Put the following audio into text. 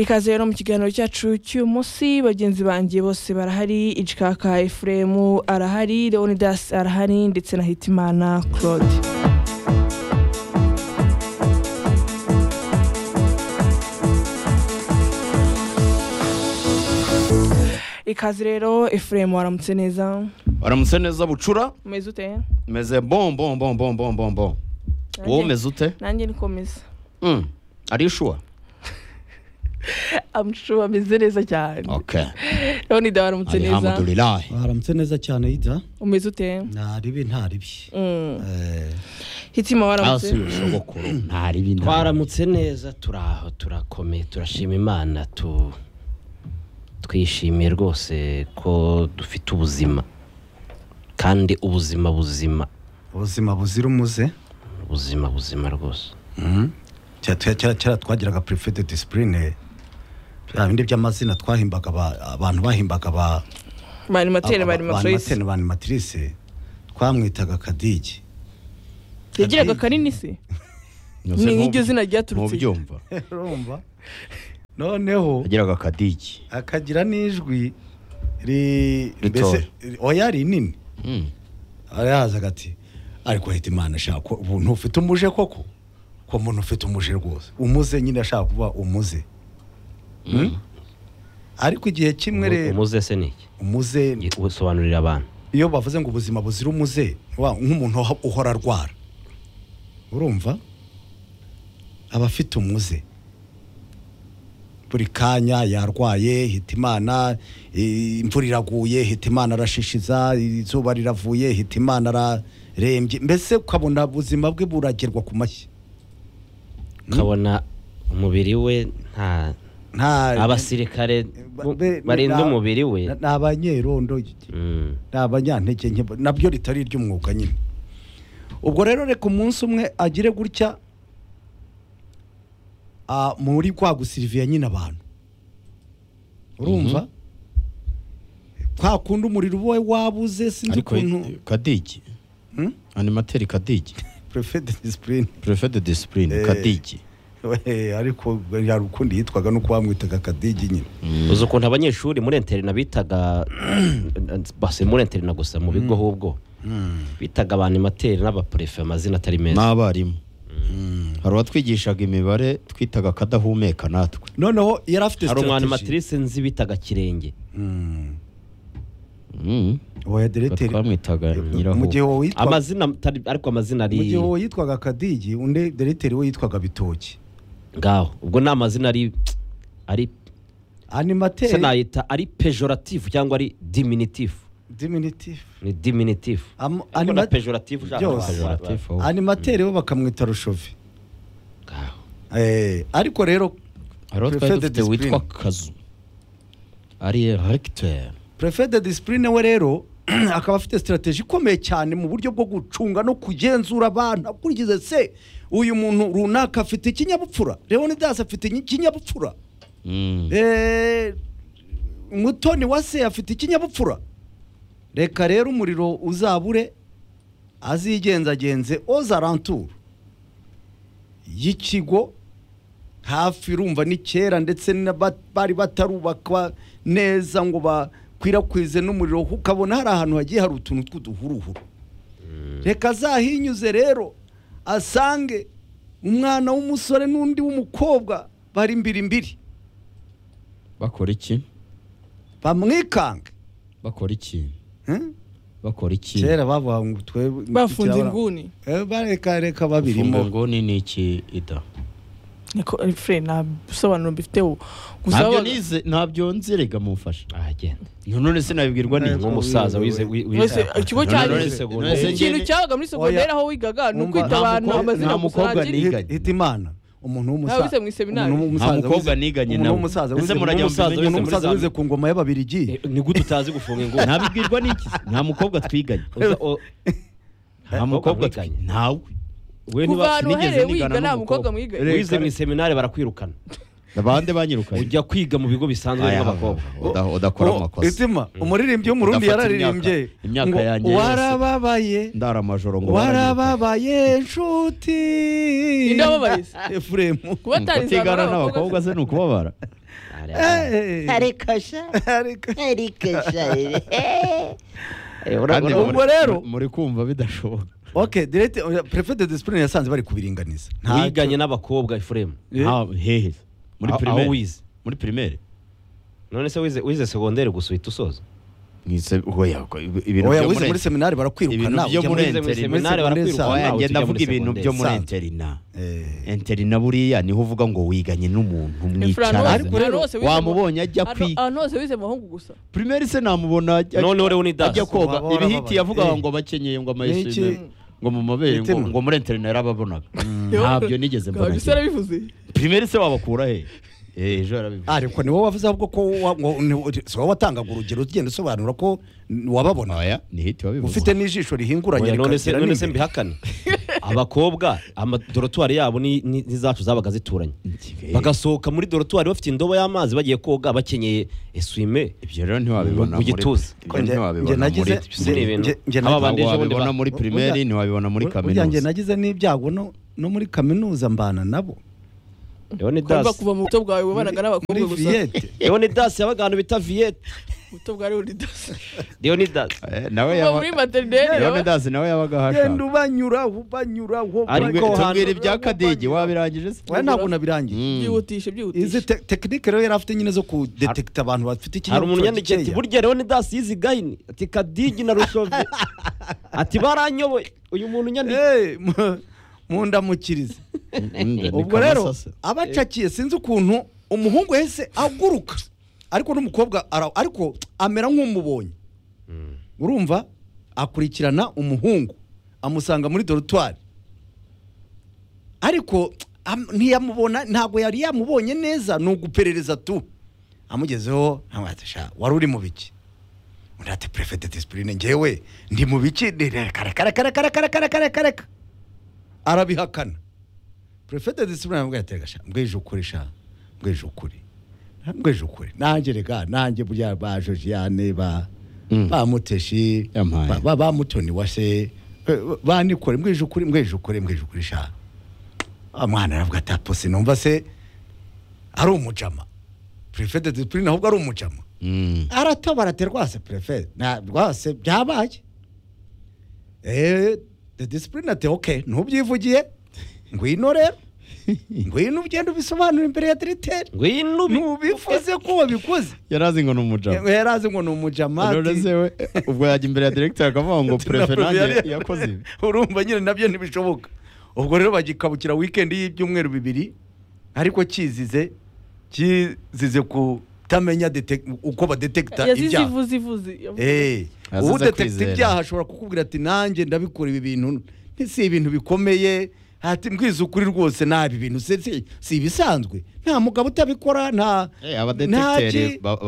ikaze rero mu kiganiro cyacu cy'uyu munsi bagenzi banjye bose barahari ijikaka efuremu arahari leonidas arahari ndetse na hitimana claude ikaze rero efuremu waramutse neza waramutse neza bucura umeze ute meze bon bon bon bon bon bon bon wowe umeze ute nanjye nikomeza Mm. ari ishuwa amushuwa ameze neza cyane okay leonidas waramutse neza alhamdulillah baramutse neza cyane yita umeze ute ntaribi ntaribi Mm. Eh, hitima waramutse hasi sogokuru ntari bindi twaramutse neza turaho turakomeye turashima imana tu twishimiye rwose ko dufite ubuzima kandi ubuzima buzima ubuzima buzira umuze ubuzima buzima rwose Mhm. Kera- kera kera- kera twagiraga prefete disipurine bya bindi by'amazina twahimbaga aba- abantu bahimbaga aba- bari matene aba- bari matirisi banimatene, banimatrice twamwitaga kadigi yagiraga kanini se ni nk'iryo zina ryaturutse ntubyumva urumva noneho yagiraga akadigi akagira n'ijwi ri Ritoya. mbese oya rinini Mm. arahaza agati ariko hita imana ashaka ko ubuntu ufite umuje koko ko muntu ufite umuje rwose umuze nyine ashaka kuba umuze Hmm? ariko igihe kimwe rero umuze se ni iki umuze Gi- usobanurira abantu iyo bavuze ngo ubuzima buzira umuze wa- nk'umuntu uho- uhora arwara urumva aba afite umuze buri kanya yarwaye hita imana i- imvura iraguye hita imana arashishiza izuba riravuye hita imana ararembye mbese ukabona ubuzima bwe buragerwa ku mashyi ukabona umubiri we nta nta abasirikare bu- be- barinda na- umubiri we na- ni abanyerondo Mm. ni abanyantege nke nabyo ritari iry'umwuga nyine ubwo rero reka umunsi umwe agire gutya ah, muri kwa gusiriviya nyine abantu urumva kwa kundi umuriro uba wabuze sinzi ariko ukuntu kadigi Hmm? animateri kadigi prefe de disipurine prefe de disipurine Eh. kadigi ariko hari ukundi yitwaga nuko bamwitaga kadigi nyine uzi ukuntu abanyeshuri muri interina bitaga basi muri interina gusa mu bigo ahubwo bitaga abantu imateri n'abapurefe amazina atari meza n'abarimu hari uwatwigishaga imibare twitaga akadahumeka natwe noneho yari afite hari umwana sitarateji matrice nzi bitaga kirenge Mm. oya dereteri twamwitaga mu gihe nyiraho wowe witwaga amazina atari ariko amazina ari mu gihe wowe yitwaga kadigi undi dereteri we yitwaga bitoki ngaho ubwo ni amazina ari ari se animateri nayita ari pejoratifu cyangwa ari diminitifu diminutive ni diminitifu Am- ariko na anima- pejoratifu ushaka byose. pejoratifu Pejorative. animateri we bakamwita rushovi Eh, ariko rero hari uwo twari Prefet de dufite witwa discipline. kazu ari regiteri prefe de disipurine we rero akaba afite sitarateji ikomeye cyane mu buryo bwo gucunga no kugenzura abantu akurikiza se uyu muntu runaka afite ikinyabupfura leonidas afite ikinyabupfura Mm. Eh, mutoni wa se afite ikinyabupfura reka rero umuriro uzabure azigenzagenze ozaranture y'ikigo hafi urumva ni kera ndetse na ba- bari batarubakwa neza ngo bakwirakwize n'umuriro ukabona hari ahantu hagiye hari utuntu tw'uduhuruhuru reka azahinyuze rero asange umwana w'umusore n'undi w'umukobwa bari imbiri imbiri bakora iki bamwikange bakora iki Hmm? bakora iki kera bavuga ngo twebwe bafunze ikirabura- inguni Eh, bareka reka Gufunga babirimo inguni ni iki ida niko efure nta bisobanuro mbifiteho gusa ntabyo wabaga- nize ntabyo nzirega mumfasha ahagenda none sinabibwirwa ni nk'umusaza wize Wese, wize ikigo None cyaje none Iki kintu segonderi. cyabaga muri segonderi Oya. aho wigaga ni Umva, ukwita nta abantu mukobwa- amazina nta gusa mukobwa nangire- niga. Hit- hitimana umuntu Ntawe wize w'umusaza mu iseminari. umuntu nta w'umusaza mukobwa wize- niganye umuntu nawe w'umusaza ese wize- murajya umuntu mubimenye w'umusaza muri za wize ku ngoma y'ababirigi ni gute utazi gufunga inguni ntabibwirwa n'iki nta mukobwa twiganye Uza- u- nta mukobwa twiganye ntawe we kuva niba ahantu uhereye wiga nta mukobwa wize mu mwiganye iseminari barakwirukana abandi banyirukanye ujya kwiga mu bigo bisanzwe Aya, nk'abakobwa uda- udakora Uwo- amakosa. Izima, umuririmbyi w'umurundi Udafata yararirimbye imyaka- imyaka ngo, yanjye yose. warababaye ndara amajoro ngo baranyirukanye. warababaye nshuti Ninde wababariza? efuremu kubatariza kutigana n'abakobwa se ni ukubabara Eh, Arikasha. ariko Arikasha. kandi ubwo muri- rero- muri kumva bidashoboka okay direct prefe de discipline yasanze bari kubiringaniza Nta- wiganye n'abakobwa efuremu Eh. Nta- hehe muri Aho- aho primaire wize muri primaire none se wize- wize segonderi gusa uhita usoza mwise oya ko- ibintu oya byo wize muri- muri seminari barakwirukana ibintu byo ujya muri muri- muri interina muri seminari barakwirukana oya nawe njye tujya muri ndavuga ibintu byo muri sanzwe. interina Eh, interina buriya niho uvuga ngo wiganye n'umuntu mwicaranye Ariko rero- wamubonye ajya kwiga ahantu hose wize muhungu gusa primaire se namubona ajya- noneho rero ni ajya dasi koga Waba warababaye. ibihiti yavugaga Eh. ngo bakenyeye ngo Niki? amayesime ngo mu mabere ngo Mitima. ngo muri interina yarababonaga ntabyo nigeze mbona kabisa yarabivuze primaire se wabakura he Eh, ejo yarabivuze ariko ni wowe wavuze ahubwo ko wa- ngo- ni- si wowe watangaga urugero ugenda usobanura ko n- wababona oya ni hiti wabivuze ufite n'ijisho rihinguranye Oya, none se rikagira none se n'imbere. mbihakane abakobwa ama- dorotwari yabo ni- ni ni zacu zabaga zituranye Eh, bagasohoka muri dorotwari bafite indobo y'amazi bagiye koga bakenyeye eswime ibyo rero ntiwabibona Mu gituza. ibyo ntiwabibona Njye nagize- muri- ibyo ni ibintu Njye- njye aba nagize- bandi ejo bundi wabibona ba- muri primaire Ujya- ntiwabibona muri Burya kaminuza njye nagize n'ibyago no no muri kaminuza mbana nabo rero ni kumva dasi kuva mu buto bwawe wabanaga muri n'abakobwa gusa viyete rero ni dasi yabaga ahantu bita viyete ubuto bwawe buri dasi rero ni dasi Eh, nawe kuva yaba- muri materineri leonidas nawe yabaga genda hashaka ubanyura ubanyura Ariko Tubwi- aho hantu- tubwira ibya kadege wabirangije se we ntabwo nabirangije Mm. byihutishe byihutishe izi te- tekinike rero yari afite nyine zo kudetekita abantu bafite hari ikinyabupfura umuntu yandikiye ati gikeya. burya rero ni dasi yizi gahini ati kadigi na rushove ati baranyoboye uyu muntu nyandike Eh, mu- mundamukirize Mm, mm, ubwo ni rero kamasase. abacakiye sinzi ukuntu umuhungu yahise aguruka ariko n'umukobwa ara- ariko amera nk'umubonye urumva akurikirana umuhungu amusanga muri dorutwari ariko am- ntiyamubona ntabwo yari yamubonye neza ni uguperereza tu amugezeho amwatesha wari uri mu biki undi ati prefe de disipurine ngewe ndi mu biki ni- ni- karaka karaka karaka karaka karaka arabihakana perefete disipurine yamubwiye ati gasha mbwije ukuri sha mbwije ukuri mbwije ukuri nanjye reka nanjye burya ba josiane ba Mm. ba muteshi Yampaye. ba- ba ba mutoni wase eh, ba nikore mbwije ukuri mbwije ukuri mbwije ukuri sha Ah, mwana aravuga ati apose numva se ari umujama perefete disipurine ahubwo ari umujama Mm. aratabara ati rwase perefe na rwase byabaye eee de disipurine ati oke ntubyivugiye ngwino rero ngwino ugenda ubisobanura imbere ya diriteri ngwino ubi ntubivuze ko wabikoze yari azi ngo ni umujama yari azi ngo ni umujama ati- rero se we ubwo yajya imbere ya director akavuga ngo ati, prefe na nanjye yari- yakoze ibi urumva nyine nabyo ntibishoboka ubwo rero bagikabukira weekend y'ibyumweru bibiri ariko cyizize cyizize kutamenya detect- uko badetekita yazize ibyaha ivuze ivuze yavuze. Eh, Azize udetekita kwizera. ibyaha ashobora kukubwira ati nanjye ndabikora ibi bintu ni- si ibintu bikomeye ati mbwiza ukuri rwose nabi bintu si si- si ibisanzwe nta mugabo utabikora nta Eh, abadetekiteri nta ki- ba-